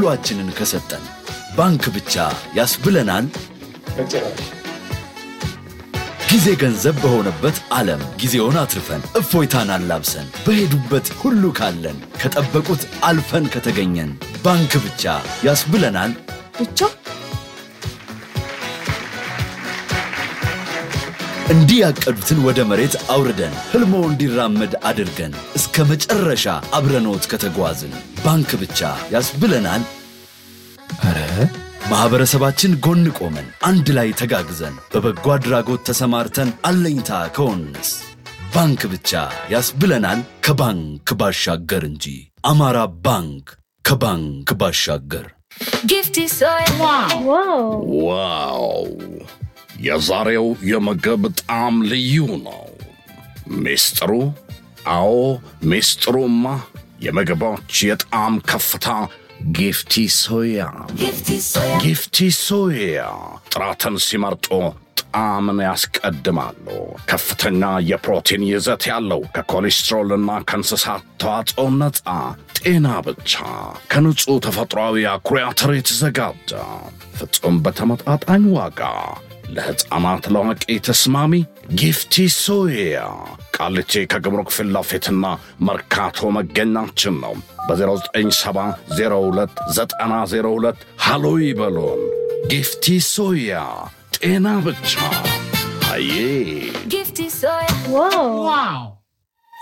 ሁሏችንን ከሰጠን ባንክ ብቻ ያስብለናል። ጊዜ ገንዘብ በሆነበት ዓለም ጊዜውን አትርፈን እፎይታን አላብሰን በሄዱበት ሁሉ ካለን ከጠበቁት አልፈን ከተገኘን ባንክ ብቻ ያስብለናል። ብቻ እንዲህ ያቀዱትን ወደ መሬት አውርደን ሕልሞ እንዲራመድ አድርገን እስከ መጨረሻ አብረኖት ከተጓዝን ባንክ ብቻ ያስብለናል። ኧረ ማኅበረሰባችን ጎን ቆመን አንድ ላይ ተጋግዘን በበጎ አድራጎት ተሰማርተን አለኝታ ከሆንስ ባንክ ብቻ ያስብለናል። ከባንክ ባሻገር እንጂ አማራ ባንክ ከባንክ ባሻገር Gifty soy. ዋው ዋው! የዛሬው የምግብ ጣዕም ልዩ ነው። ሚስጥሩ? አዎ ሚስጥሩማ የምግቦች የጣዕም ከፍታ ጊፍቲ ሶያ። Gifty soy. ጊፍቲ ሶያ ጥራትን ሲመርጡ ጣዕምን ያስቀድማሉ። ከፍተኛ የፕሮቲን ይዘት ያለው ከኮሌስትሮልና ከእንስሳት ተዋጽኦ ነፃ ጤና ብቻ ከንጹሕ ተፈጥሯዊ አኩሪ አተር የተዘጋጀ ፍጹም በተመጣጣኝ ዋጋ ለሕፃናት ለአዋቂ ተስማሚ ጊፍቲ ሶያ ቃሊቲ ከግምሩክ ፊት ለፊትና መርካቶ መገኛችን ነው። በ09702902 ሃሎ ይበሉን። ጊፍቲ ሶያ ጤና ብቻ አዬ Gifty soy. ዋው